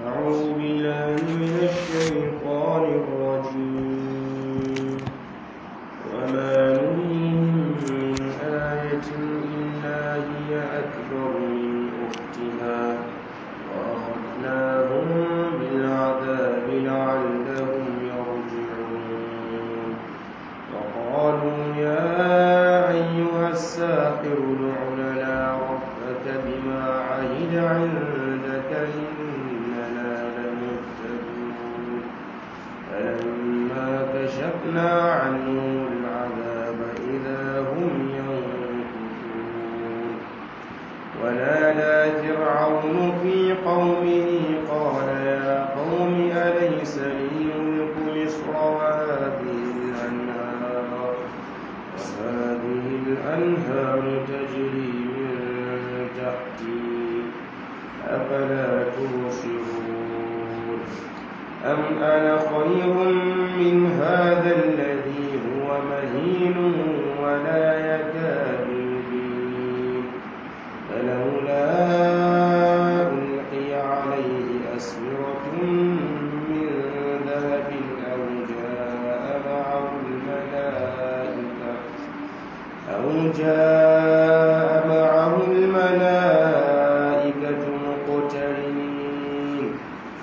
أعوذ بالله من الشيطان الرجيم وما نريهم من آية إلا هي أكبر من أختها وأخذناهم بالعذاب لعلهم يرجعون وقالوا يا أيها الساحر ادع لنا ربك بما عهد عندك إننا لمهتدون فلما كشفنا عنهم العذاب إذا هم ينكثون ونادى فرعون في قومه قال يا قوم أليس لي ملك مصر وهذه الأنهار وهذه الأنهار تجري من تحتي أفلا تبصرون أم أنا خير من هذا الذي هو مهين ولا يكاد يبين فلولا ألقي عليه أسورة من ذهب أو جاء معه الملائكة أو جاء معه الملائكة مقترنين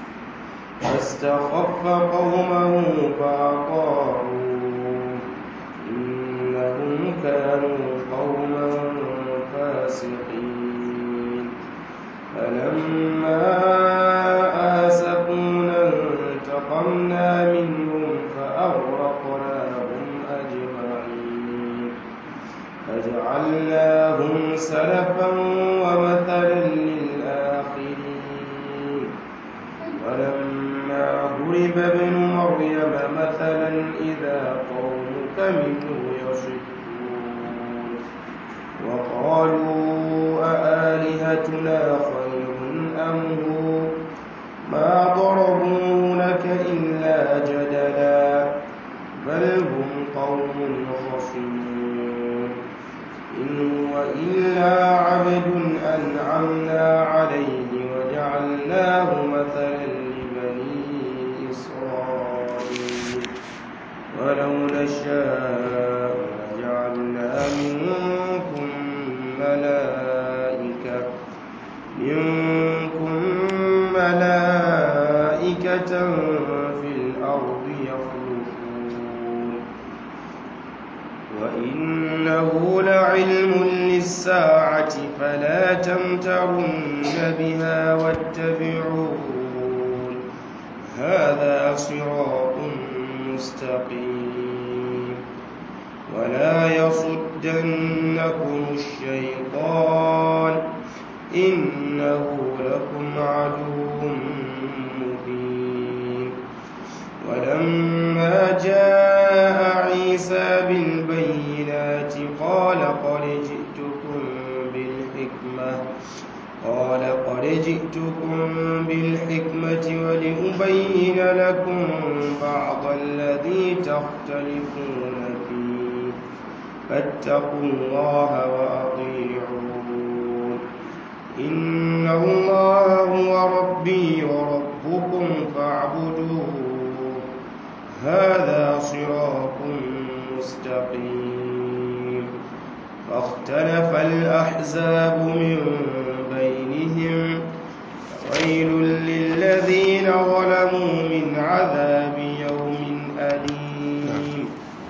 فاستخف قومه فأطاعوه إنهم كانوا قوما فاسقين فلما آسفونا انتقمنا منهم فأغرقناهم أجمعين فجعلناهم سلفا ومثلا للآخرين ولما ضرب ابن مريم مثلا إذا قومك منه يصدون وقالوا أآلهتنا خير أم هو ما ضربوا لك إلا جدلا بل هم قوم خصمون إن هو إلا عبد أنعمنا عليه وجعلناه مثلا لبني إسرائيل ولو نشاء لجعلنا منكم ملائكة منكم ملائكة في الأرض يخلفون وإنه لعلم للساعة فلا تمترن بها واتبعون هذا صراط مستقيم ولا يصدنكم الشيطان إنه لكم عدو مبين ولما جاء عيسى بالبينات قال قد جئتكم بالحكمة قال قد جئتكم بالحكمة ولأبين لكم بعض الذي تختلفون فيه فاتقوا الله وأطيعون إن الله هو ربي وربكم فاعبدوه هذا صراط مستقيم فاختلف الأحزاب من بينهم ويل للذين ظلموا من عذاب يوم أليم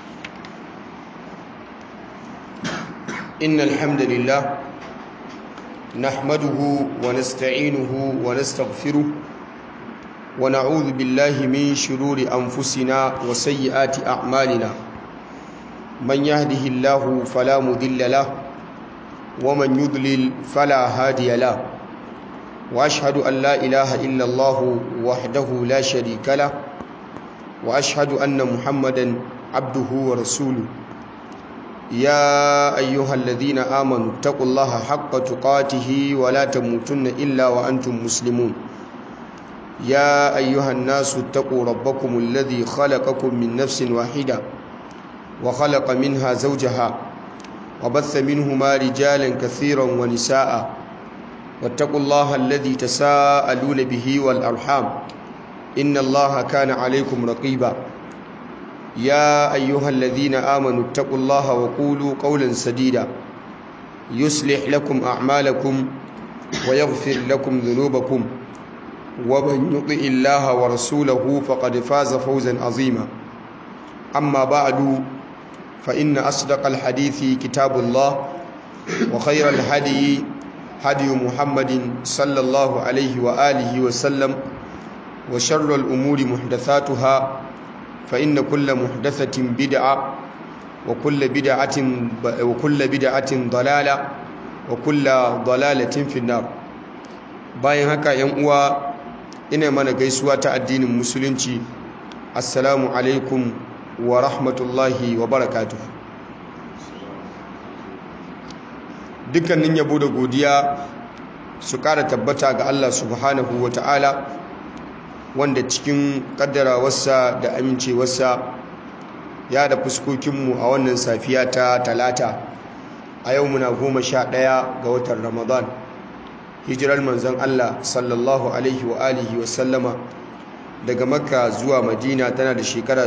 إن الحمد لله نحمده ونستعينه ونستغفره ونعوذ بالله من شرور أنفسنا وسيئات أعمالنا من يهده الله فلا مضل له ومن يضلل فلا هادي له وأشهد أن لا إله إلا الله وحده لا شريك له وأشهد أن محمدا عبده ورسوله يا أيها الذين آمنوا اتقوا الله حق تقاته ولا تموتن إلا وأنتم مسلمون يا أيها الناس اتقوا ربكم الذي خلقكم من نفس واحدة وخلق منها زوجها وبث منهما رجالا كثيرا ونساء واتقوا الله الذي تساءلون به والأرحام إن الله كان عليكم رقيبا يا أيها الذين آمنوا اتقوا الله وقولوا قولا سديدا يصلح لكم أعمالكم ويغفر لكم ذنوبكم ومن يطع الله ورسوله فقد فاز فوزا عظيما أما بعد فإن أصدق الحديث كتاب الله وخير الهدي هدي محمد صلى الله عليه وآله وسلم وشر الأمور محدثاتها فإن كل محدثة بدعة وكل بدعة وكل بدعة ضلالة وكل ضلالة في النار bayan haka yan uwa ina mana gaisuwa ta addinin musulunci assalamu alaikum wa rahmatullahi wa barakatuh dukkanin yabo da godiya su ƙara tabbata ga Allah subhanahu wa ta'ala wanda cikin ƙaddarawarsa da amincewarsa ya da fuskokinmu a wannan safiya ta talata a yau muna goma sha ɗaya ga watan ramadan hijirar manzon Allah sallallahu alaihi wa alihi wa sallama daga makka zuwa madina tana da shekara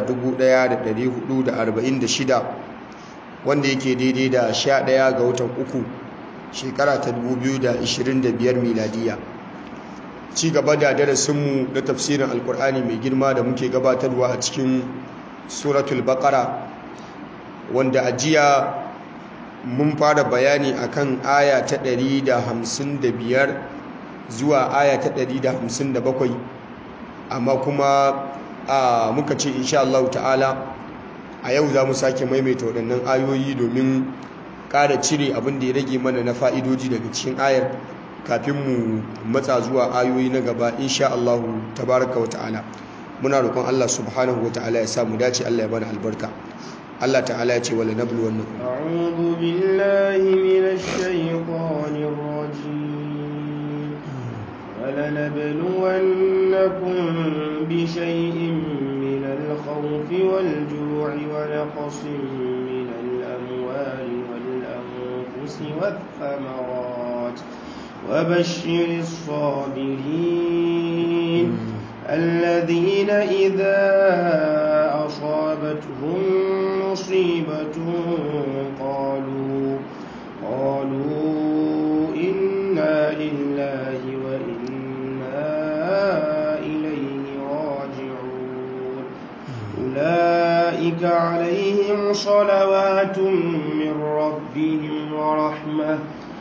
1446 wanda yake daidai da sha ɗaya ga watan uku shekara ta 2025 miladiya ci gaba da darasinmu na tafsirin alkur'ani mai girma da muke gabatarwa a cikin suratul baqara wanda a jiya mun fara bayani akan aya ta 155 zuwa aya ta 157 amma kuma a muka ce insha Allah ta'ala a yau za mu sake maimaita waɗannan ayoyi domin ƙara cire abin da ya rage mana na fa'idoji daga cikin ayar kafin mu matsa zuwa ayoyi na gaba insha Allah tabaraka wa ta'ala muna roƙon Allah subhanahu wa ta'ala ya sa mu dace Allah ya bana albarka Allah ta'ala ya ce wala nabluwannakum a'udhu billahi minash shaitanir rajim wala nabluwannakum bi shay'in minal khawfi wal ju'i wa naqsin minal amwali wal anfusi wath thamarat وبشر الصابرين الذين إذا أصابتهم مصيبة قالوا قالوا إنا لله وإنا إليه راجعون أولئك عليهم صلوات من ربهم ورحمة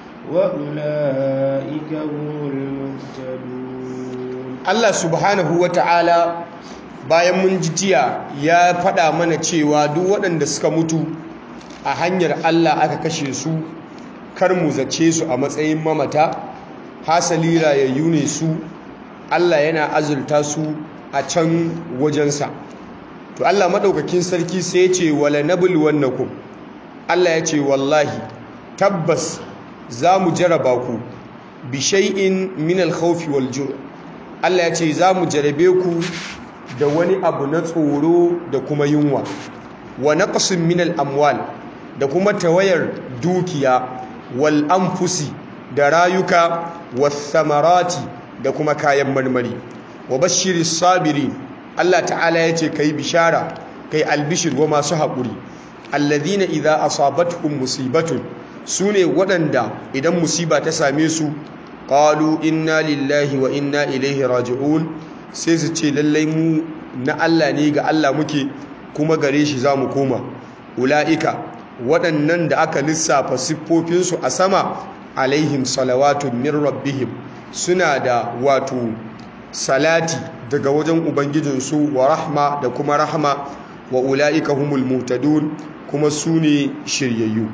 وأولئك هم المهتدون Allah subhanahu wa ta'ala bayan mun ji jiya ya faɗa mana cewa duk waɗanda suka mutu a hanyar Allah aka kashe su kar mu zace su a matsayin mamata hasali rayayyu ne su Allah yana azulta su a can wajensa to Allah maɗaukakin sarki sai ya ce wala nabul wannakum Allah ya ce wallahi tabbas za mu jaraba ku bi shay'in min al-khawfi wal ju' Allah ya ce za mu jarabe ku da wani abu na tsoro da kuma yunwa wa naqsin min al-amwal da kuma tawayar dukiya wal anfusi da rayuka was samarati da kuma kayan marmari wa bashiris sabirin Allah ta'ala ya ce kai bishara kai albishir wa masu haƙuri alladhina idza asabatuhum musibatun sune waɗanda idan musiba ta same su qalu inna lillahi wa inna ilaihi raji'un sai su ce lallai mu na Allah ne ga Allah muke kuma gare shi za mu koma ula'ika waɗannan da aka lissafa siffofinsu a sama alaihim salawatun min rabbihim suna da wato salati daga wajen ubangijinsu wa rahma da kuma rahma wa ula'ika humul muhtadun kuma su ne shiryayyu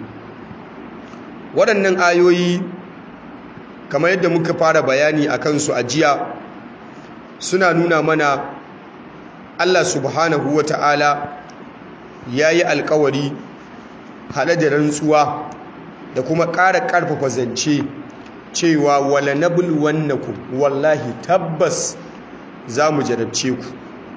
waɗannan ayoyi kamar yadda muka fara bayani a kansu a jiya suna nuna mana Allah subhanahu wa ta'ala ya yi alkawari haɗe da rantsuwa da kuma ƙara ƙarfafa zance cewa wala nabul wannakum wallahi tabbas za mu jarabce ku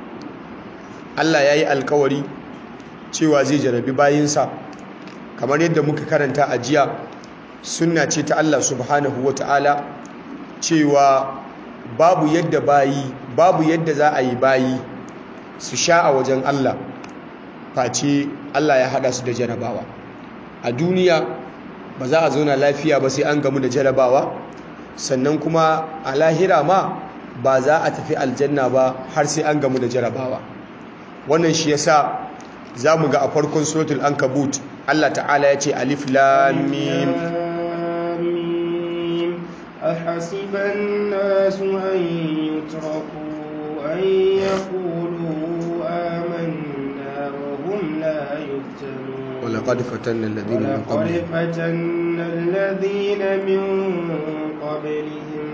Allah ya yi alkawari cewa zai jarabi bayinsa kamar yadda muka karanta a jiya sunna ce ta Allah subhanahu wa ta'ala cewa babu yadda bayi babu yadda za a yi bayi su sha a wajen Allah face Allah ya hada su da jarabawa a duniya ba za a zauna lafiya ba sai an gamu da jarabawa sannan kuma a lahira ma ba za a tafi aljanna ba har sai an gamu da jarabawa wannan shi yasa za mu ga a farkon suratul ankabut Allah ta'ala ya ce alif lam mim أحسب الناس أن يتركوا أن يقولوا آمنا وهم لا يفتنون ولقد فتنا الذين من ولقد قبلهم فتنا الذين من قبلهم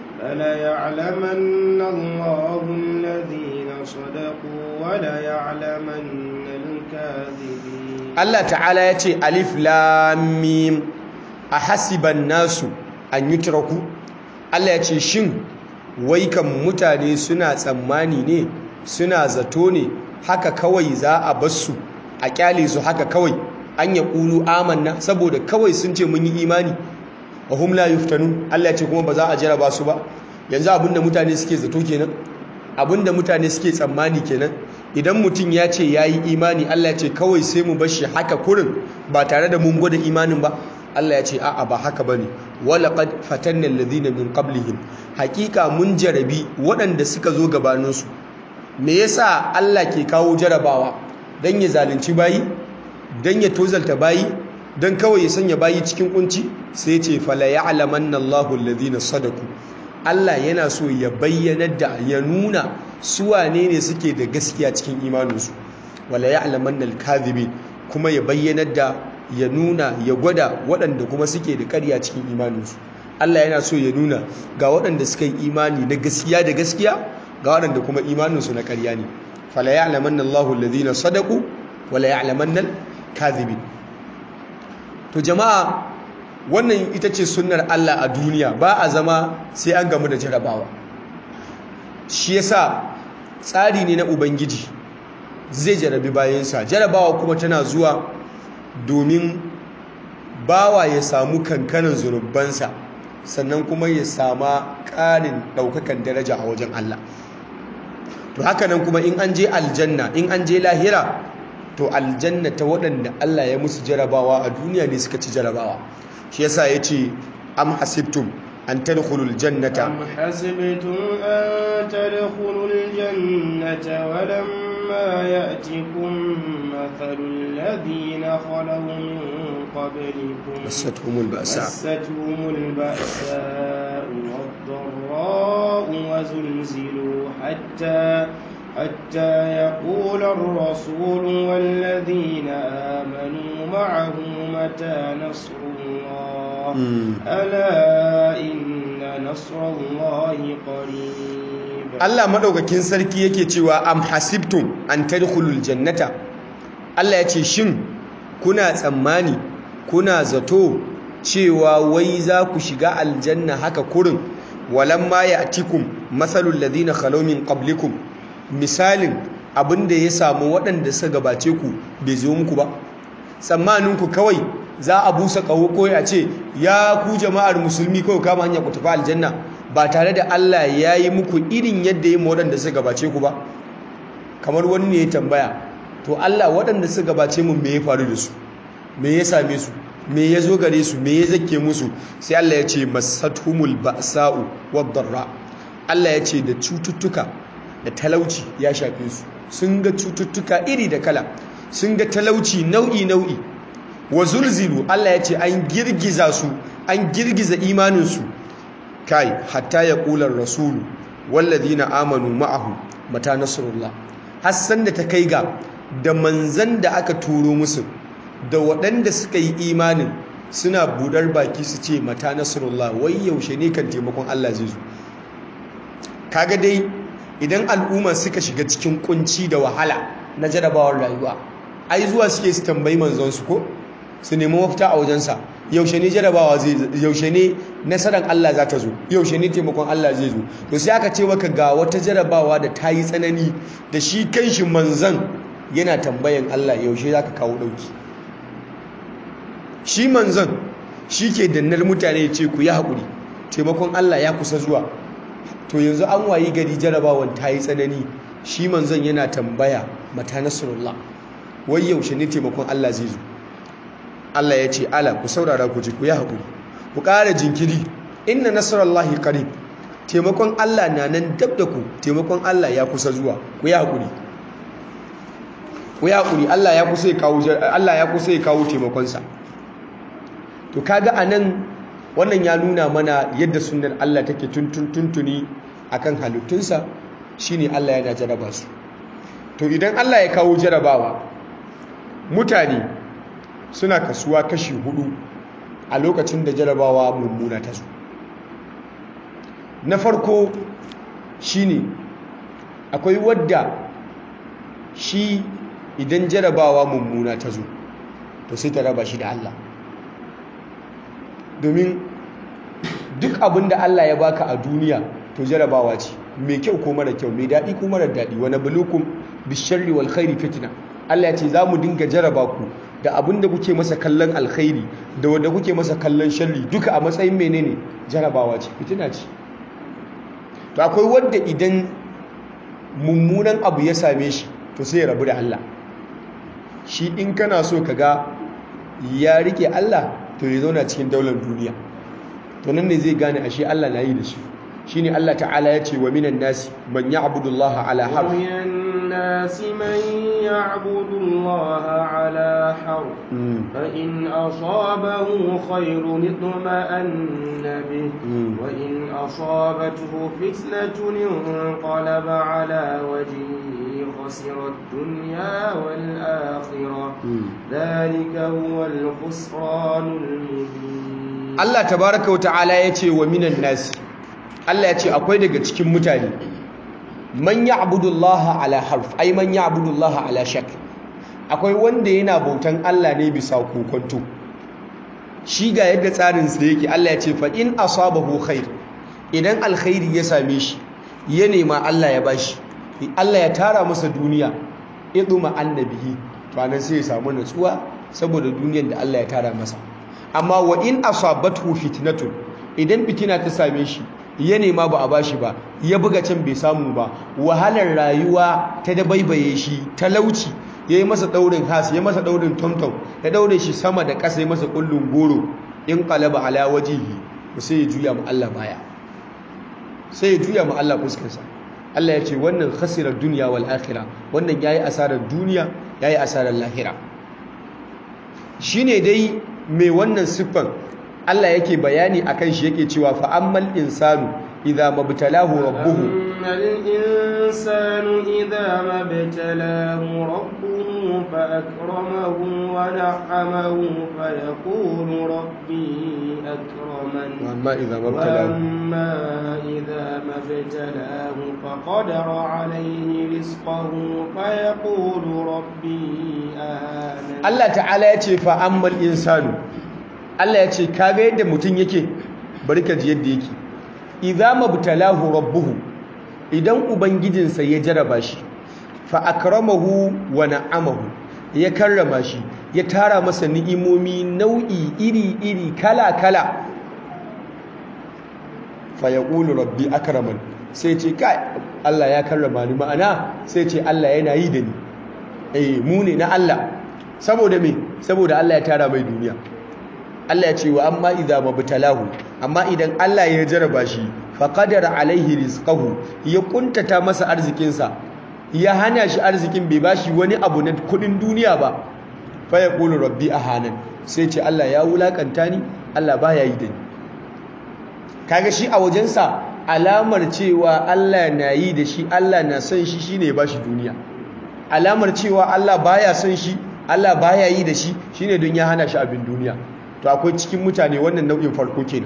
فليعلمن الله الذين صدقوا وليعلمن الكاذبين Allah ta'ala ya ce alif lam mim ahasiban nasu an yutraku Allah ya ce shin wai kan mutane suna tsammani ne suna zato ne haka kawai za a basu a kyale su haka kawai an ya ƙulu amanna saboda kawai sun ce mun yi imani wa hum la yuftanun Allah ya ce kuma ba za a jaraba su ba yanzu abinda mutane suke zato kenan abinda mutane suke tsammani kenan idan mutum ya ce ya yi imani Allah ya ce kawai sai mu bashi haka kurin ba tare da mun gwada imanin ba Allah ya ce a'a ba haka bane walaqad fatanna alladhina min qablihim hakika mun jarabi waɗanda suka zo gabaninsu me yasa Allah ke kawo jarabawa dan ya zalunci bayi dan ya tozalta bayi dan kawai ya sanya bayi cikin kunci sai ya ce fala ya'lamanna Allahu alladhina sadaku Allah yana so ya bayyana da ya nuna su wane ne suke da gaskiya cikin imaninsu wala ya'lamanna al-kadhibin kuma ya bayyana da ya nuna ya gwada waɗanda kuma suke da ƙarya cikin imaninsu Allah yana so ya nuna ga waɗanda suka yi imani na gaskiya da gaskiya ga waɗanda kuma imaninsu na ƙarya ne fala ya'lamanna Allahu alladhina sadaqu wala ya'lamanna al-kadhibin to jama'a wannan ita ce sunnar Allah a duniya ba a zama sai an gamu da jarabawa shi yasa tsari ne na ubangiji zai jarabi bayansa jarabawa kuma tana zuwa domin bawa ya samu kankanin zunubansa sannan kuma ya sama ƙarin ɗaukakan daraja a wajen Allah to haka nan kuma in an je aljanna in an je lahira to aljanna ta waɗanda Allah ya musu jarabawa a duniya ne suka ci jarabawa shi yasa ya ce am hasibtum an tadkhulul jannata أم حسبتم أن تدخلوا الجنة ولما يأتكم مثل الذين خلوا من قبلكم مستهم البأساء مستهم البأساء والضراء وزلزلوا حتى حتى يقول الرسول والذين آمنوا معه متى نصر الله مم. ألا إن نصر الله قريب Allah madaukakin sarki yake cewa am hasibtum an tadkhulul jannata Allah ya ce shin kuna tsammani kuna zato cewa wai za ku shiga aljanna haka kurin walamma ya'tikum masalul ladina khalaw min qablikum misalin abinda ya samu waɗanda suka gabace ku bai zo muku ba tsammaninku kawai za a busa ƙaho ko a ce ya ku jama'ar musulmi kawai kama hanya ku tafi aljanna ba tare da Allah ya yi muku irin yadda ya waɗanda suka gabace ku ba kamar wani ne ya tambaya to Allah waɗanda suka gabace mu me ya faru da su me ya same su me ya zo gare su me ya zake musu sai Allah ya ce masatumul ba'sa'u wad-darra Allah ya ce da cututtuka da talauci ya shafe su sun ga cututtuka iri da kala sun ga talauci nau'i nau'i wa zulzilu Allah ya ce an girgiza su an girgiza imaninsu kai hatta ya ƙular rasulu wallazina amanu ma'ahu mata nasrullah hassan da ta kai ga da manzan da aka turo musu da waɗanda suka yi imanin suna budar baki su ce mata nasrullah wai yaushe ne kan taimakon Allah zai zo kaga dai idan al'umma suka shiga cikin kunci da wahala na jarabawar rayuwa ai zuwa suke su tambayi manzon su ko su nemi mafita a wajensa yaushe ne jarabawa zai yaushe ne nasarar Allah za ta zo yaushe ne taimakon Allah zai zo to sai aka ce maka ga wata jarabawa da ta yi tsanani da shi kanshi manzan yana tambayan Allah yaushe za ka kawo ɗauki shi manzan shi ke dannar mutane ce ku yi haƙuri taimakon Allah ya kusa zuwa to yanzu an wayi gari jarabawan ta yi tsanani shi manzon yana tambaya mata nasrullah wai yaushe ne taimakon Allah zai zo Allah ya ce ala ku saurara ku ji ku yi haƙuri ku ƙara jinkiri inna nasrullahi qarib taimakon Allah na nan dab da ku taimakon Allah ya kusa zuwa ku yi haƙuri ku yi haƙuri Allah ya kusa ya kawo Allah ya kusa ya kawo taimakonsa to kaga anan wannan ya nuna mana yadda sunnar Allah take tuntun tuntuni akan halittunsa shine Allah yana jaraba su to idan Allah ya kawo jarabawa mutane suna kasuwa kashi hudu a lokacin da jarabawa mummuna ta zo na farko shine akwai wadda shi idan jarabawa mummuna ta zo to sai ta raba shi da Allah domin duk abin da Allah ya baka a duniya to jarabawa ce mai kyau ko mara kyau mai daɗi ko mara daɗi wani bulukun bisharri wal khairi fitina Allah ya ce za mu dinga jaraba ku da abin da kuke masa kallon alkhairi da wanda kuke masa kallon sharri duka a matsayin menene jarabawa ce fitina ce to akwai wanda idan mummunan abu ya same shi to sai ya rabu da Allah shi in kana so ka ga ya rike Allah to ya zauna cikin daular duniya to nan ne zai gane ashe Allah na yi da shi shine Allah ta'ala ya ce wa minan nasi man ya'budu Allah ala harf ومن الناس من يعبد الله على حرف فإن أصابه خير اطمأن به وإن أصابته فتنة انقلب على وجهه خسر الدنيا والآخرة ذلك هو الخسران المبين Allah tabaraka wa ta'ala ya ce wa minan nasi Allah ya ce akwai daga cikin mutane man ya'budu Allah ala harf ai man ya'budu Allah ala shak akwai wanda yana bautan Allah ne bisa kokonto shi ga yadda tsarin sa yake Allah ya ce fa in asabahu khair idan alkhairi ya same shi ya nema Allah ya bashi Allah ya tara masa duniya iduma annabihi to anan sai ya samu natsuwa saboda duniyar da Allah ya tara masa amma wa in asabathu fitnatun idan fitina ta same shi ya nema ba a bashi ba ya buga can bai samu ba wahalar rayuwa ta dabaibaye shi talauci ya yi masa daurin has ya masa daurin tomtom ya daure shi sama da ƙasa ya masa kullun goro in qalaba ala wajihi sai ya juya mu Allah baya sai ya juya mu Allah fuskarsa Allah ya ce wannan khasirar duniya wal akhirah wannan yayi asarar duniya yayi asarar lahira shine dai mai wannan siffan Allah yake bayani akan shi yake cewa fa ammal insanu idza mabtalahu rabbuhu أما الإنسان إذا ما ابتلاه ربه فأكرمه ونعمه فيقول ربي أكرمن amma idza mabtalahu وأما إذا ما ابتلاه فقدر عليه رزقه فيقول ربي أهانن Allah ta'ala ya ce fa ammal insanu Allah ya ce kaga yadda mutum yake bari ka ji yadda yake idza mabtalahu rabbuhu idan ubangijinsa ya jaraba shi fa akramahu wa na'amahu ya karrama shi ya tara masa ni'imomi nau'i iri iri kala kala fa yaqulu rabbi akraman sai ce kai Allah ya karrama ni ma'ana sai ce Allah yana yi da ni eh mu ne na Allah saboda me saboda Allah ya tara mai duniya Allah ya ce wa amma idza mabtalahu amma idan Allah ya jaraba shi fa qadara alaihi rizqahu ya kuntata masa arzikin sa ya hana shi arzikin bai bashi wani abu na kudin duniya ba fa yaqulu rabbi ahanan sai ce Allah ya wulakanta ni Allah baya yi da ni kaga shi a wajensa alamar cewa Allah na yi da shi Allah na son shi shine ya bashi duniya alamar cewa Allah baya son shi Allah baya yi da shi shine don ya hana shi abin duniya to akwai cikin mutane wannan nau'in farko kenan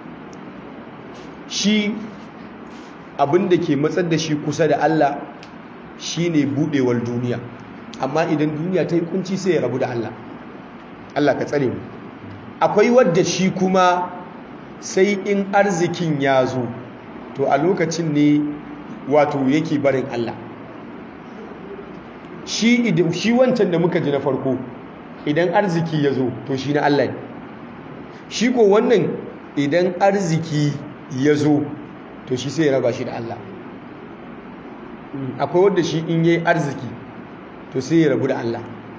shi abin da ke matsar da shi kusa da Allah shine budewar duniya amma idan duniya ta yi kunci sai ya rabu da Allah Allah ka tsare mu akwai wadda shi kuma sai in arzikin ya zo to a lokacin ne wato yake barin Allah shi idan shi wancan da muka ji na farko idan arziki ya zo to shi na Allah ne shi ko wannan idan arziki ya zo to shi sai ya raba shi da Allah akwai wanda shi in yi arziki to sai ya rabu da Allah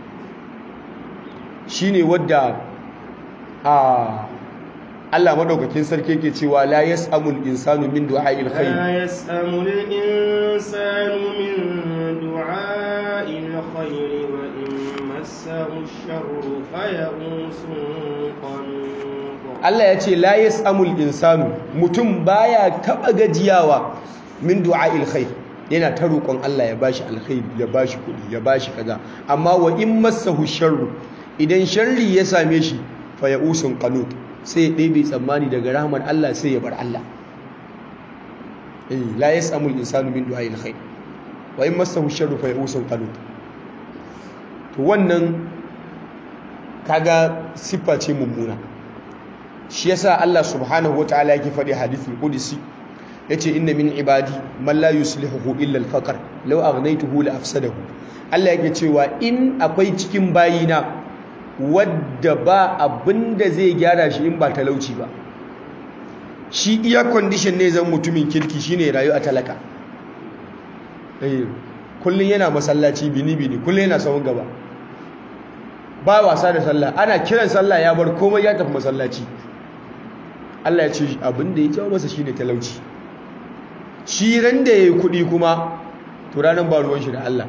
shi ne wadda a Allah madaukakin sarki ke cewa la yas'amul insanu min du'a'il khair la yas'amul insanu min du'a'il khair wa in massahu ash-sharru faya'usun qanut Allah ya ce la yas'amul insanu mutum baya taba gajiyawa min du'a'il khair yana ta roƙon Allah ya bashi alkhairi ya bashi kuɗi ya bashi kaza amma wa in massahu sharru idan sharri ya same shi fa ya'usun qanut sai ya ɗebe tsammani daga rahmar Allah sai ya bar Allah eh la yas'amul insanu min du'a'il khair wa in massahu sharru fa ya'usun qanut to wannan kaga siffa ce mummuna shi yasa Allah subhanahu wataala yake faɗi hadithul qudsi yace inna min ibadi man la yuslihu illa al-faqr law aghnaytuhu la afsadahu Allah yake cewa in akwai cikin bayina wadda ba abinda zai gyara shi in ba talauci ba shi iya condition ne zan mutumin kirki shine rayu a talaka eh kullun yana masallaci bini bini kullun yana sawun gaba ba wasa da sallah ana kiran sallah ya bar komai ya tafi masallaci Allah ya ce abinda ya jawo masa shine talauci shi ran da yayi kuɗi kuma to ranan ba ruwan shi da Allah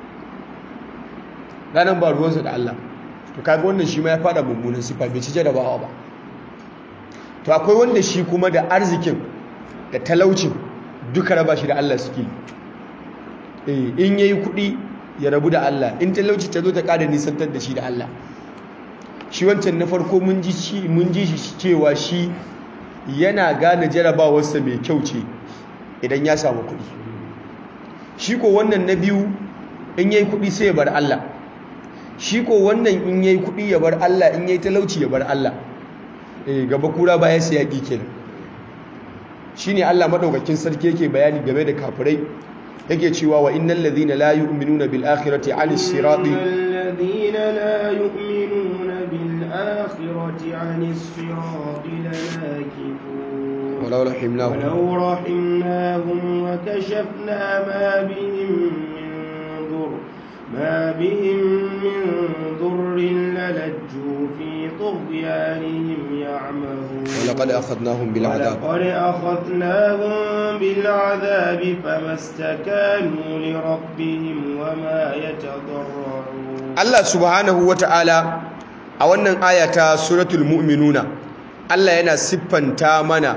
ranan ba ruwansa da Allah to kaga wannan shi ma ya fada mummunan sifa bai ci jarabawa ba to akwai wanda shi kuma da arzikin da talaucin duka raba shi da Allah suke eh in yayi kuɗi ya rabu da Allah in talauci ta zo ta kada nisantar da shi da Allah shi wancan na farko mun ji shi mun ji shi cewa shi yana gane jarabawarsa mai kyau ce idan ya samu kuɗi shi ko wannan na biyu in yayi kuɗi sai ya bar Allah shi ko wannan in yayi kuɗi ya bar Allah in yayi talauci ya bar Allah eh gaba kura baya sai ya kenan shine Allah madaukakin sarki yake bayani game da kafirai yake cewa wa innal ladhina la yu'minuna bil akhirati 'anis sirati الذين لا يؤمنون بالآخرة عن الصراط لناكبون ولو رحمناهم ولو رحمناهم وكشفنا ما بهم من ضر ما بهم من ضر للجوا في طغيانهم يعمهون ولقد أخذناهم بالعذاب ولقد أخذناهم بالعذاب فما استكانوا لربهم وما يتضرعون Allah subhanahu wata'ala a wannan ayata suratul mu'minuna Allah yana siffanta mana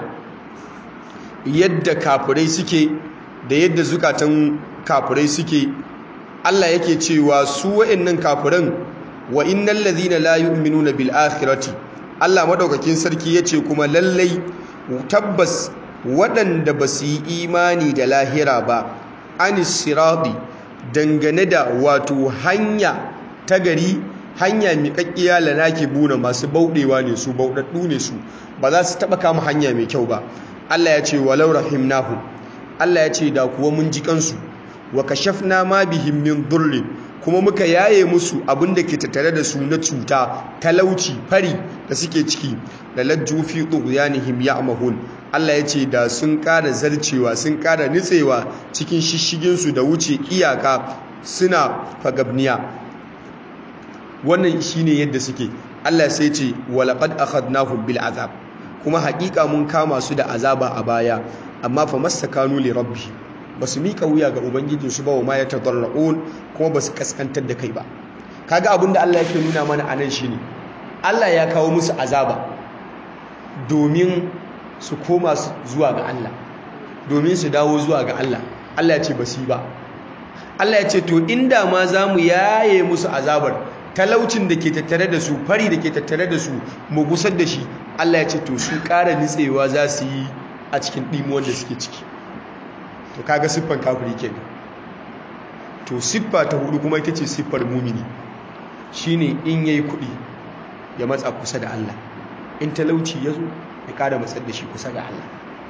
yadda kafirai suke da yadda zukatan kafirai suke Allah yake cewa su wa'annan kafiran wa innal ladhina la yu'minuna bil akhirati Allah madaukakin sarki yace kuma lallai tabbas waɗanda ba su yi imani da lahira ba anis sirati dangane da wato hanya ta gari hanya miƙaƙƙiya lanake buna masu bauɗewa ne su bauɗaɗɗu ne su ba za su taɓa kama hanya mai kyau ba Allah ya ce walau rahimnahu Allah ya ce da kuwa mun ji kansu wa kashafna ma bihim min durri kuma muka yaye musu abin da ke tattare da su na cuta talauci fari da suke ciki da lajju fi tughyanihim ya'mahun Allah ya ce da sun ƙara zarcewa sun ƙara nitsewa cikin shishiginsu da wuce iyaka suna fagabniya wannan shine yadda suke Allah sai ce walaqad akhadnahum bil azab kuma haƙiƙa mun kama su da azaba a baya amma fa mastakanu li rabbi basu mika wuya ga ubangijin su ba wa ma yatadarrun kuma basu kaskantar da kai ba kaga abinda Allah yake nuna mana anan shine Allah ya kawo musu azaba domin su koma zuwa ga Allah domin su dawo zuwa ga Allah Allah ya ce basu yi ba Allah ya ce to inda ma za mu yaye musu azabar talaucin da ke tattare da su fari da ke tattare da su mu gusar da shi Allah ya ce to su ƙara nitsewa za su yi a cikin ɗimuwan da suke ciki to kaga siffar kafiri kenan to siffa ta hudu kuma ita ce siffar mumini shine in yayi kuɗi ya matsa kusa da Allah in talauci ya zo ya ƙara matsar da shi kusa da Allah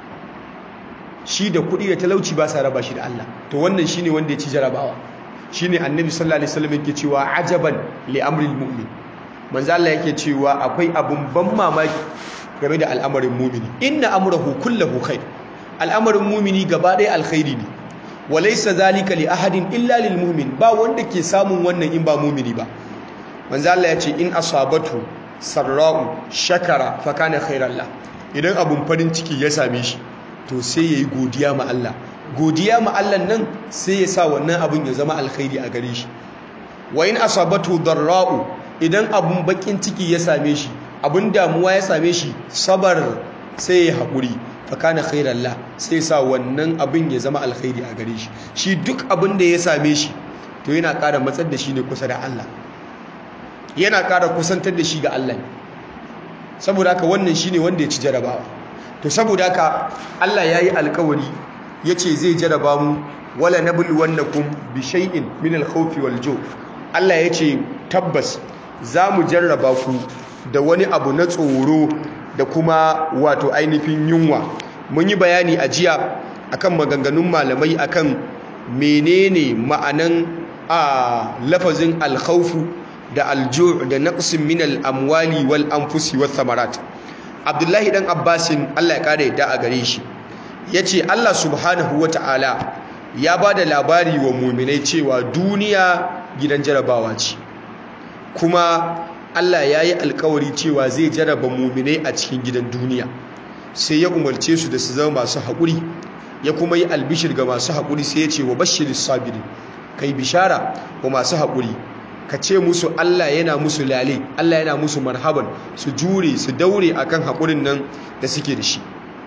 shi da kuɗi da talauci ba sa raba shi da Allah to wannan shine wanda ya ci jarabawa shine annabi sallallahu alaihi wasallam yake cewa ajaban li amril mu'min manzo Allah yake cewa akwai abun ban mamaki game da al'amarin mumini inna amrahu kullahu khair al'amarin mumini gaba ɗaya alkhairi ne walaysa zalika li ahadin illa lil mu'min ba wanda ke samun wannan in ba mumini ba manzo Allah ya ce in asabatu sarra'u shakara fa kana khairan la idan abun farin ciki ya same shi to sai yayi godiya ma Allah godiya ma Allah nan sai ya sa wannan abun ya zama alkhairi a gare shi wa in asabatu darra'u idan abun bakin ciki ya same shi abun damuwa ya same shi sabar sai ya haƙuri fakana khairan la sai sa wannan abin ya zama alkhairi a gare shi shi duk abin da ya same shi to yana ƙara matsar da shi ne kusa da Allah yana ƙara kusantar da shi ga Allah saboda haka wannan shine wanda ya ci jarabawa to saboda haka Allah yayi alƙawari yace zai jaraba mu wala nabluwannakum bi shay'in min al-khawfi wal-ju' Allah yace tabbas za mu jarraba ku da wani abu na tsoro da kuma wato ainihin yunwa mun yi bayani a jiya akan maganganun malamai akan menene ma'anan a lafazin alkhawfu da alju' da naqsin min al-amwali wal anfusi wath thamarat Abdullahi dan Abbasin Allah ya kare da a gare shi yace Allah subhanahu wata'ala ya bada labari wa mu'minai cewa duniya gidan jarabawa ce kuma Allah ya yi alkawari cewa zai jaraba muminai a cikin gidan duniya sai ya umarce su da su zama masu haƙuri ya kuma yi albishir ga masu haƙuri sai ya ce wa bashirin sabiri kai bishara wa masu haƙuri ka ce musu Allah yana musu lale Allah yana musu marhaban su jure su daure akan haƙurin nan da suke da shi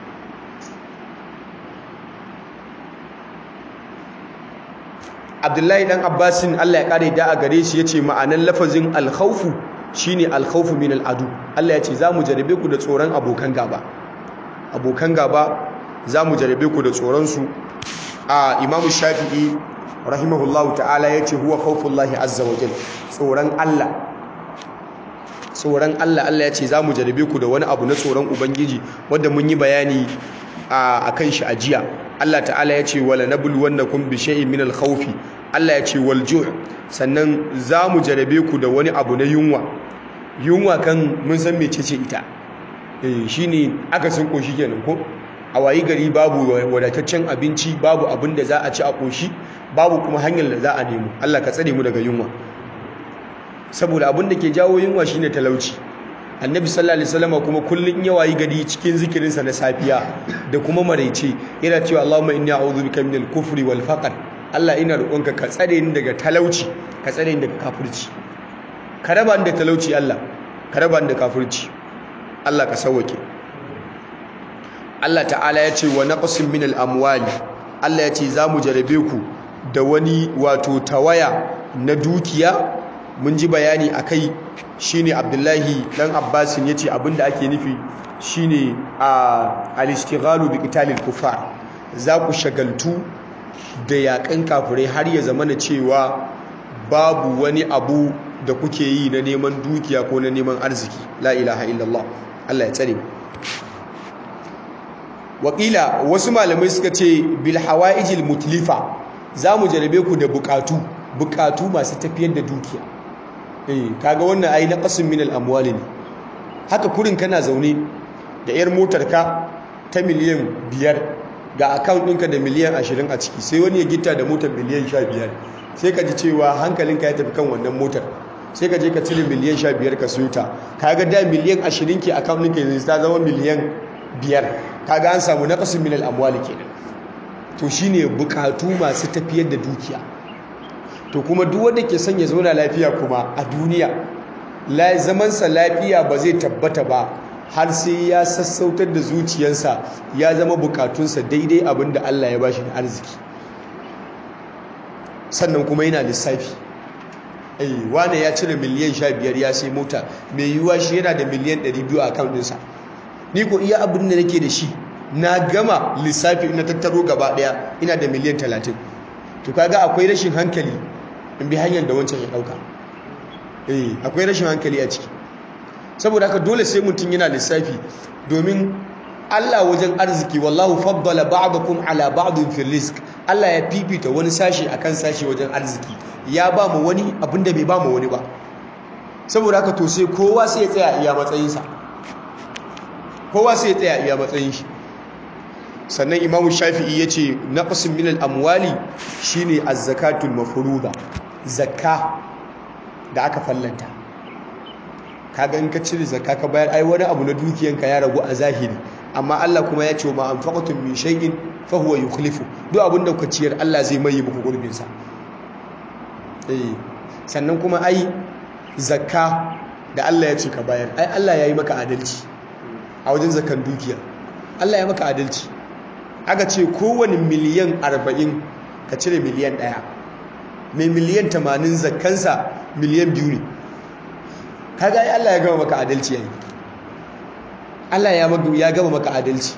abdullahi dan abbasin Allah ya kare da a gare shi ya ce ma'anan lafazin alkhawfu shine alkhawfu min al'adu Allah ya ce za mu jarabe ku da tsoron abokan gaba abokan gaba za mu jarabe ku da tsoron su a Imam Shafi'i rahimahullahu ta'ala ya ce huwa khawfullahi azza wa jalla tsoron Allah tsoron Allah Allah ya ce za mu jarabe ku da wani abu na tsoron ubangiji wanda mun yi bayani a kan shi a jiya Allah ta'ala ya ce wala nabluwannakum bi shay'in min al-khawfi Allah ya ce wal ju' sannan za mu jarabe ku da wani abu na yunwa yunwa kan mun san mecece ita eh shine aka sun koshi kenan ko a wayi gari babu wadataccen abinci babu abin da za a ci a koshi babu kuma hanyar da za a nemo Allah ka tsare mu daga yunwa saboda abin da ke jawo yunwa shine talauci annabi sallallahu alaihi wasallam kuma kullun ya wayi gari cikin zikirinsa na safiya da kuma maraice yana cewa Allahumma inni a'udhu bika minal kufri wal faqr Allah ina roƙonka ka tsare ni daga talauci ka tsare ni daga kafirci ka raba ni da talauci Allah ka raba ni da kafirci Allah ka sauke Allah ta'ala ya ce wa naqsin minal amwali Allah ya ce za mu jarabe ku da wani wato tawaya na dukiya mun ji bayani a kai shine abdullahi dan abbasin ya ce abinda ake nufi shine a alishtighalu bi qitalil kufar za ku shagaltu da yakan kafirai har ya zama na cewa babu wani abu da kuke yi na neman dukiya ko na neman arziki la ilaha illallah Allah ya tsare wakila wasu malamai suka ce bil hawaijil mutlifa za mu jarabe ku da bukatu bukatu masu tafiyar da dukiya eh kaga wannan ai naqasun min al-amwal ne haka kurin kana zaune da yar motar ka ta miliyan biyar ga account ɗinka da miliyan ashirin a ciki sai wani ya gita da motar miliyan sha biyar sai ka ji cewa hankalinka ya tafi kan wannan motar sai ka je ka cire miliyan sha biyar ka siyo ta kaga da miliyan ashirin ke account ɗinka yanzu ta zama miliyan biyar kaga an samu naqasun min al-amwal kenan to shine bukatu masu tafiyar da dukiya to kuma duk wanda ke son ya zauna lafiya kuma a duniya zamansa lafiya ba zai tabbata ba har sai ya sassautar da zuciyarsa ya zama bukatunsa daidai abin da Allah ya bashi na arziki sannan kuma yana lissafi ai wane ya cire miliyan 15 ya sai mota mai yiwuwa shi yana da miliyan 200 a account ɗinsa ni ko iya abin da nake da shi na gama lissafi ina tattaro gaba daya ina da miliyan 30 to kaga akwai rashin hankali in bi hanyar da wancan ya dauka eh akwai rashin hankali a ciki saboda haka dole sai mutum yana lissafi domin Allah wajen arziki wallahu faddala ba'dakum ala ba'din fil rizq Allah ya fifita wani sashi akan sashi wajen arziki ya ba mu wani abinda bai ba mu wani ba saboda haka to sai kowa sai ya tsaya iya matsayinsa kowa sai ya tsaya iya matsayin shi sannan imamu shafi'i ya ce naqsin min al-amwali shine az-zakatul mafruḍa zakka da aka fallanta kaga in ka cire zakka ka bayar ai wani abu na dukiyanka ya ragu a zahiri amma Allah kuma ya ce ma anfaqatum min shay'in fa huwa yukhlifu duk abin da kuka ciyar Allah zai mai muku gurbin sa eh sannan kuma ai zakka da Allah ya ce ka bayar ai Allah ya yi maka adalci a wajen zakkan dukiya Allah ya maka adalci aka ce kowane miliyan 40 ka cire miliyan 1 mai miliyan 80 zakkansa miliyan 2 ne kaga ai Allah ya gama maka adalci yayi Allah ya ya gama maka adalci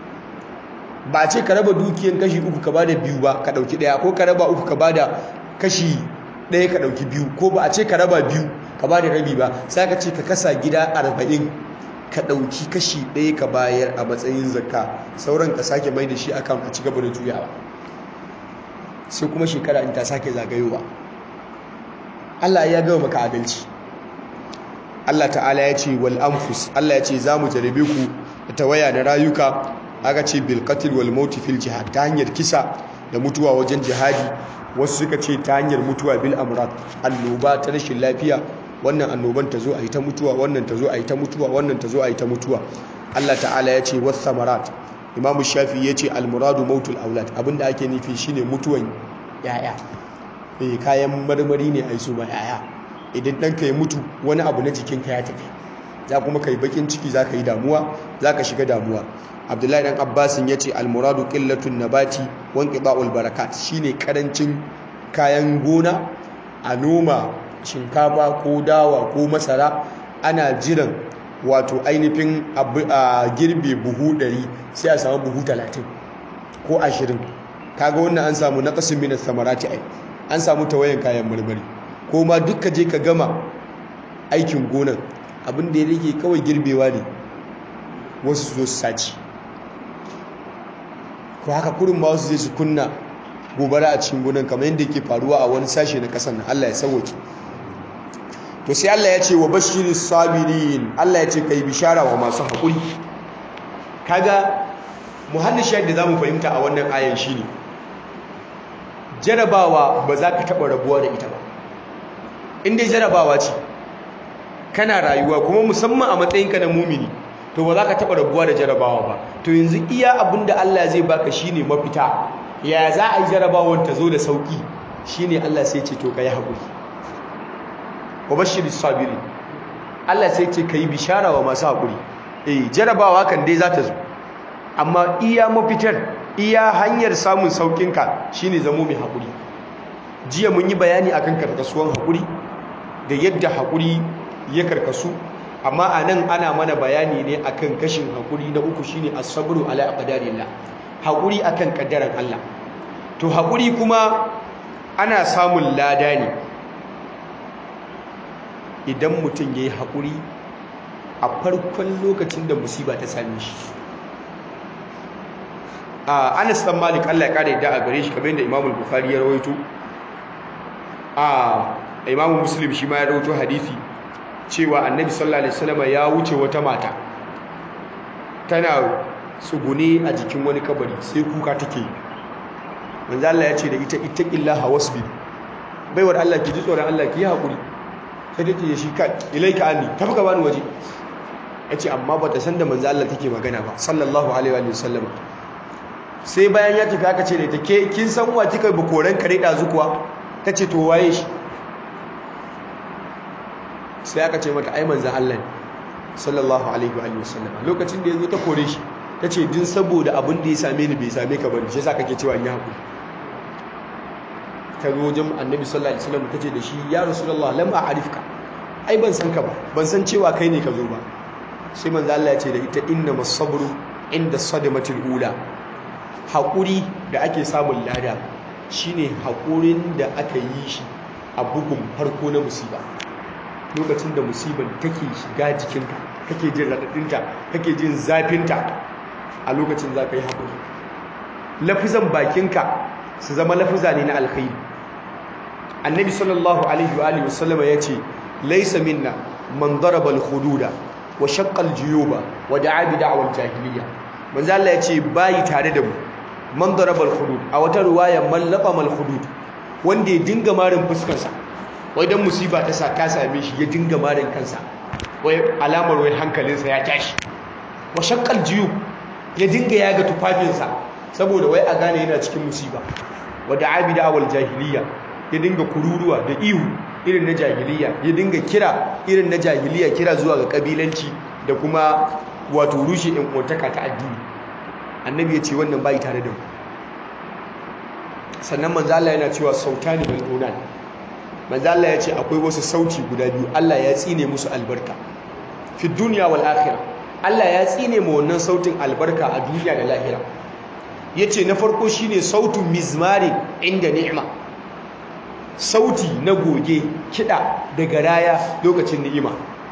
ba ce ka raba dukiyan kashi uku ka bada biyu ba ka dauki daya ko ka raba uku ka bada kashi daya ka dauki biyu ko ba a ce ka raba biyu ka bada rabi ba sai ka ce ka kasa gida 40 ka dauki kashi daya ka bayar a matsayin zakka sauran ka sake mai da shi akan a ci gaba da juyawa sai kuma shekara in ta sake zagayowa Allah ya gama maka adalci Allah ta'ala ya ce wal anfus Allah ya ce za mu jarabe ku da tawaya na rayuka aka ce bil qatl wal maut fil jihad ta hanyar kisa da mutuwa wajen jihadi wasu suka ce ta hanyar mutuwa bil amrad annoba ta rashin lafiya wannan annoban ta zo a yi ta mutuwa wannan ta zo a yi ta mutuwa wannan ta zo a yi ta mutuwa Allah ta'ala ya ce was samarat Imam Shafi ya ce al muradu mautul aulad abinda ake nufi shine mutuwan yaya eh kayan marmari ne ai su ma yaya idan ɗanka ya mutu wani abu na jikinka ya tafi za kuma ka yi bakin ciki za ka yi damuwa za ka shiga damuwa abdullahi ɗan abbasin ya ce almuradu ƙillatun nabati wanke ba'ul barakat shine karancin kayan gona a noma shinkafa ko dawa ko masara ana jiran wato ainihin a girbe buhu 100 sai a samu buhu 30 ko 20 kaga wannan an samu na ƙasin minas samarati ai an samu tawayan kayan marmari ko ma duka je ka gama aikin gonan abin da ya rage kawai girbewa ne wasu zo su saci ko haka kurin ma wasu zai su kunna gobara a cikin gonan kamar yadda ke faruwa a wani sashe na kasar nan Allah ya sauwake to sai Allah ya ce wa bashiri sabirin Allah ya ce kai bishara wa masu haƙuri kaga muhallin shayar da zamu fahimta a wannan ayan shine jarabawa ba za ka taɓa rabuwa da ita ba inda jarabawa ce kana rayuwa kuma musamman a matsayinka na mumini to ba za ka taɓa rabuwa da jarabawa ba to yanzu iya abin da Allah zai baka shine mafita ya za a yi jarabawar ta zo da sauƙi shine Allah sai ce to ka yi haƙuri wa bashiri sabiri Allah sai ce ka yi bishara wa masu haƙuri eh jarabawa kan dai za ta zo amma iya mafitar iya hanyar samun sauƙinka shine zamo mai haƙuri jiya mun yi bayani akan karkasuwan haƙuri da yadda haƙuri ya karkasu amma a nan ana mana bayani ne akan kashin haƙuri na uku shine as-sabru ala aqdarillah haƙuri akan kaddaran Allah to haƙuri kuma ana samun lada ne idan mutum yayi haƙuri a farkon lokacin da musiba ta same shi a Anas dan Malik Allah ya kare da a gare shi kamar yadda Imam Bukhari ya rawaito a Imam Muslim shi ma ya rawaito hadisi cewa Annabi sallallahu alaihi wasallam ya wuce wata mata tana tsugune a jikin wani kabari sai kuka take manzo Allah ya ce da ita ittaqillaha wasbi baiwar Allah ki ji tsoron Allah ki yi hakuri sai ta ce shi kai ilaika anni tafi ka bani waje yace amma bata san da manzo Allah take magana ba sallallahu alaihi wa sallam sai bayan ya tafi aka ce da ita ke kin san wa kika bi koran kare da zukuwa tace to waye shi sai aka ce mata ai manzo Allah ne sallallahu alaihi wa sallam lokacin da yazo ta kore shi tace din saboda abin da ya same ni bai same ka bane shi yasa kake cewa in yi hakuri ta zo wajen annabi sallallahu alaihi wasallam tace da shi ya rasulullah lam a'rifka ai ban san ka ba ban san cewa kai ne ka zo ba sai manzo Allah ya ce da ita inna masabru inda sadamatul ula hakuri da ake samun lada shine hakurin da aka yi shi a bugun farko na musiba lokacin da musibar take shiga jikinka kake jin radadinta kake jin zafinta a lokacin za ka yi haƙuri lafizan bakinka su zama lafiza ne na alkhairi annabi sallallahu alaihi wa alihi wasallama ya ce laisa minna man daraba al-hududa wa shaqqal juyuba wa da'a bi da'wal jahiliya manzo Allah ya ce bayi tare da mu man darabal hudud a wata riwaya man laqamal hudud wanda ya dinga marin fuskarsa wai dan musiba ta sa ta same shi ya dinga marin kansa wai alamar wai hankalinsa ya tashi wa shaqqal juyub ya dinga yaga tufafinsa saboda wai a gane yana cikin musiba wa da'a bi da'wal jahiliya ya dinga kururuwa da ihu irin na jahiliya ya dinga kira irin na jahiliya kira zuwa ga kabilanci da kuma wato rushe in uwantaka ta addini annabi ya ce wannan bai tare da mu sannan manzo Allah yana cewa sautani bil unan manzo Allah ya ce akwai wasu sauti guda biyu Allah ya tsine musu albarka fi dunya wal akhirah Allah ya tsine mu wannan sautin albarka a duniya da lahira yace na farko shine sautu mizmarin inda ni'ima sauti na goge kiɗa da garaya lokacin ni'ima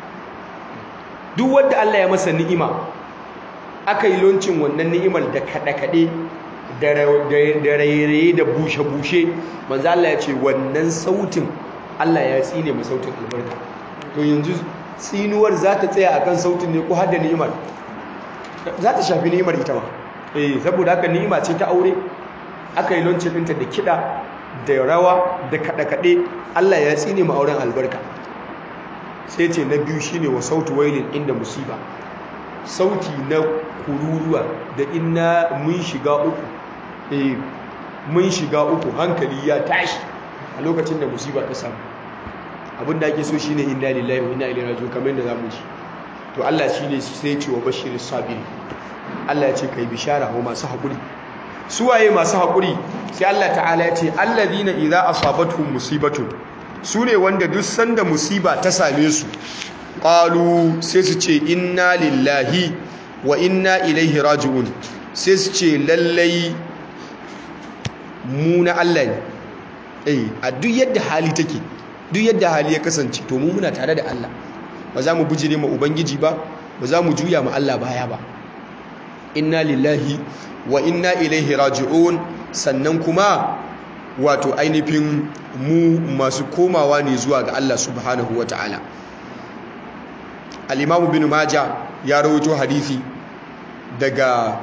duk wanda Allah ya masa ni'ima aka yi loncin wannan ni'imar da kaɗe-kaɗe da rairaye da bushe-bushe manzo Allah ya ce wannan sautin Allah ya tsine ma sautin albarka to yanzu tsinuwar za ta tsaya akan sautin ne ko har da ni'imar za ta shafi ni'imar ita ma eh saboda haka ni'ima ce ta aure aka yi loncin ɗinta da kiɗa da rawa da kaɗe-kaɗe Allah ya tsine ma auren albarka sai ce na biyu shine wa sautu wailin inda musiba sauti na kururuwa da inna mun shiga uku eh mun shiga uku hankali ya tashi a lokacin da musiba ta samu abin da ake so shine inna lillahi wa inna ilaihi raji'un kamar yadda zamu ji to Allah shine sai ce wa bashirin sabiri Allah ya ce kai bishara wa masu haƙuri suwaye masu haƙuri sai Allah ta'ala ya ce allazina idza asabatuhum musibatun sune wanda duk sanda musiba ta same su qalu sai su ce inna lillahi wa inna ilaihi raji'un sai su ce lallai mu na Allah ne eh a duk yadda hali take duk yadda hali ya kasance to mu muna tare da Allah ba za mu bijire ma ubangiji ba ba za mu juya ma Allah baya ba inna lillahi wa inna ilaihi raji'un sannan kuma wato ainihin mu masu komawa ne zuwa ga Allah subhanahu ta'ala. al-imam bin majah ya rawaito hadisi daga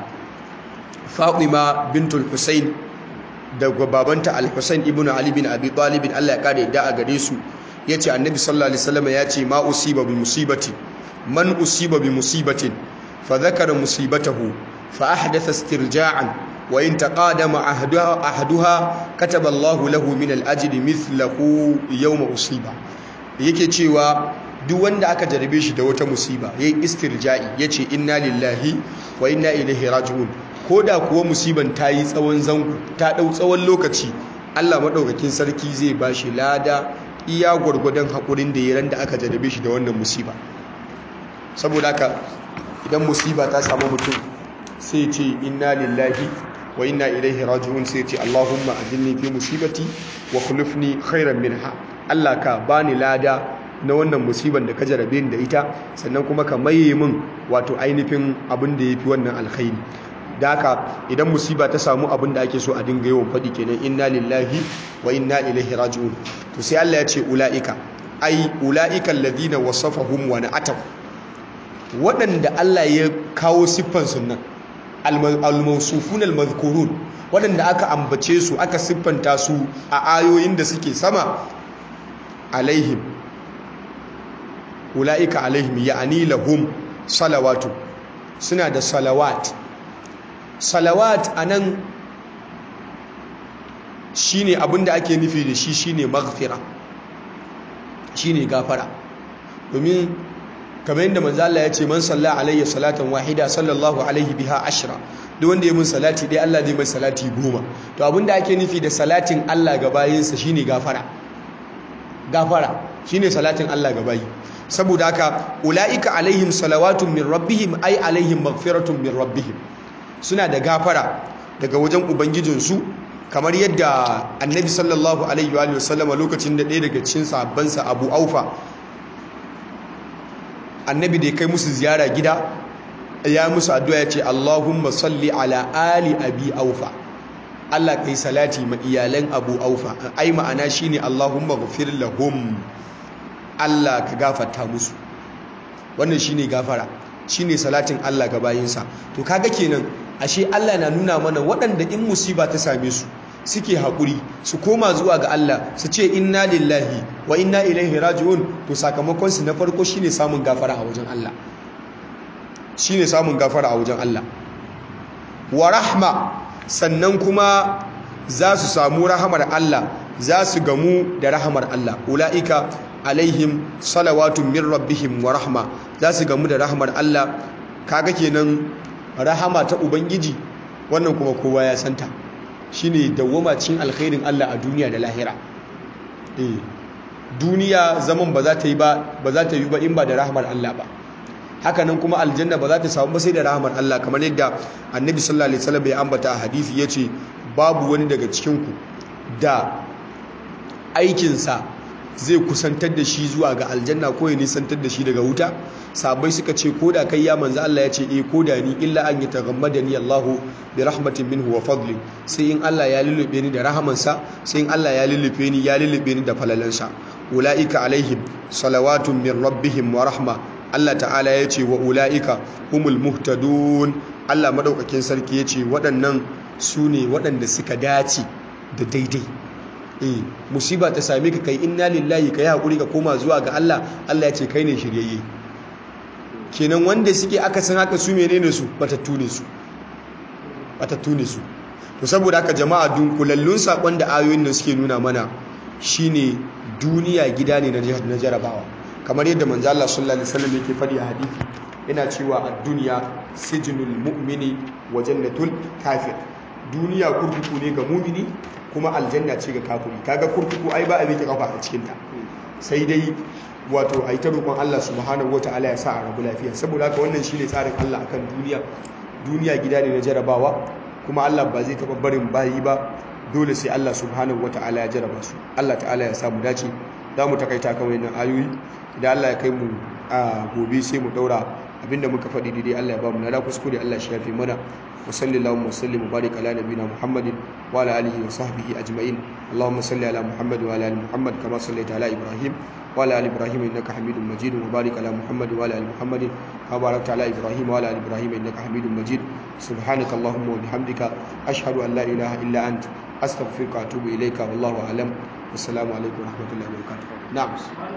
Fatima bintul Husayn daga babanta al-Husayn ibn Ali bin Abi Talib Allah ya kare da a gare su yace annabi sallallahu alaihi wasallam yace ma usiba bi musibati man usiba bi musibatin fa dhakara musibatahu fa ahdatha istirja'an wa in taqadama ahduha ahduha kataba Allah lahu min al-ajri mithlahu yawma usiba yake cewa duk wanda aka jarabe shi da wata musiba yayi istirja'i yace inna lillahi wa inna ilaihi raji'un koda kuwa musiban ta yi tsawon zango ta dau tsawon lokaci Allah madaukakin sarki zai bashi lada iya gwargwadon hakurin da yayin da aka jarabe shi da wannan musiba saboda haka idan musiba ta samu mutum sai ce inna lillahi wa inna ilaihi raji'un sai ce Allahumma ajilni fi musibati wa khulufni khairan minha Allah ka bani lada na wannan musiban da ka jarabe ni da ita sannan kuma ka maye min wato ainihin abin da yafi wannan alkhairi da haka idan musiba ta samu abin da ake so a dinga yawan faɗi kenan inna lillahi wa inna ilaihi raji'un to sai Allah ya ce ulaika ai ulaika alladhina wasafahum wa na'ataw waɗanda Allah ya kawo siffan sunan al-mawsufun al-madhkurun waɗanda aka ambace su aka siffanta su a ayoyin da suke sama alaihim ulaika alaihim ya'ani lahum salawatu suna da salawat salawat anan shine abinda ake nufi da shi shine maghfira shine gafara domin kamar yadda manzo Allah ya ce man salla alayya salatan wahida sallallahu alaihi biha ashra duk wanda ya mun salati dai Allah zai mai salati goma to abinda ake nufi da salatin Allah ga bayinsa shine gafara gafara shine salatin Allah ga bayi saboda haka ulaika alaihim salawatun min rabbihim ay alaihim maghfiratun min rabbihim suna da gafara daga wajen ubangijinsu kamar yadda annabi sallallahu alaihi wa sallam lokacin da ɗaya daga cikin sahabbansa Abu Aufa annabi da ya kai musu ziyara gida ya musu addu'a ya ce Allahumma salli ala ali abi aufa Allah kai salati ma iyalan abu aufa ai ma'ana shine Allahumma ghfir lahum Allah ka gafarta musu wannan shine gafara shine salatin Allah ga bayinsa to kaga kenan ashe Allah na nuna mana waɗanda in musiba ta same su suke haƙuri su koma zuwa ga Allah su ce inna lillahi wa inna ilaihi raji'un to sakamakon su na farko shine samun gafara a wajen Allah shine samun gafara a wajen Allah wa rahma sannan kuma za su samu rahamar Allah za su gamu da rahamar Allah ula'ika alaihim salawatun min rabbihim wa rahma za su gamu da rahamar Allah kaga kenan rahama ta ubangiji wannan kuma kowa ya santa shine dawwama cikin alkhairin Allah a duniya da lahira eh duniya zaman ba za ta yi ba ba za ta yi ba in ba da rahamar Allah ba hakanan kuma aljanna ba za ta samu ba sai da rahamar Allah kamar yadda annabi sallallahu alaihi wasallam ya ambata a hadisi yace babu wani daga cikin ku da aikinsa zai kusantar da shi zuwa ga aljanna ko ya nisantar da shi daga wuta sabai suka ce ko da kai ya manzo Allah ya ce eh ko da ni illa an yataghammadani Allahu bi rahmatin minhu wa fadli sai in Allah ya lullube ni da rahamansa sai in Allah ya lullube ni ya lullube ni da falalansa ulaika alaihim salawatun min rabbihim wa rahma Allah ta'ala ya ce wa ula'ika humul muhtadun Allah madaukakin sarki ya ce waɗannan su ne waɗanda suka dace da daidai eh musiba ta same ka kai inna lillahi kai hakuri ka koma zuwa ga Allah Allah ya ce kai ne shiryayye kenan wanda suke aka san haka su menene su batattu ne su batattu ne su to saboda haka jama'a dunkulallun sakon da ayoyin nan suke nuna mana shine duniya gida ne na jarabawa kamar yadda manzo Allah sallallahu alaihi wasallam yake fadi a hadisi yana cewa ad-dunya sijnul mu'mini wa jannatul kafir duniya kurkuku ne ga mu'mini kuma aljanna ce ga kafiri kaga kurkuku ai ba a miƙe kafa a cikin ta sai dai wato ai ta roƙon Allah subhanahu wataala ya sa a rabu lafiya saboda haka wannan shine tsarin Allah akan duniya duniya gida ne na jarabawa kuma Allah ba zai taɓa barin bayi ba dole sai Allah subhanahu wataala ya jaraba su Allah ta'ala ya samu dace za mu takaita kan wannan ayoyi idan Allah ya kai mu a gobe sai mu daura abinda muka faɗi daidai Allah ya ba mu na kuskure Allah shi yafi mana wa sallallahu wa sallim wa barik ala nabiyina Muhammadin wa ala alihi wa sahbihi ajma'in Allahumma salli ala Muhammad wa ala ali Muhammad kama sallaita ala Ibrahim wa ala ali Ibrahim innaka Hamidum Majid wa barik ala Muhammad wa ala ali Muhammad kama barakta ala Ibrahim wa ala ali Ibrahim innaka Hamidum Majid subhanaka Allahumma wa bihamdika ashhadu an la ilaha illa anta astaghfiruka wa atubu ilayka wallahu a'lam wassalamu alaikum wa rahmatullahi wa barakatuh na'am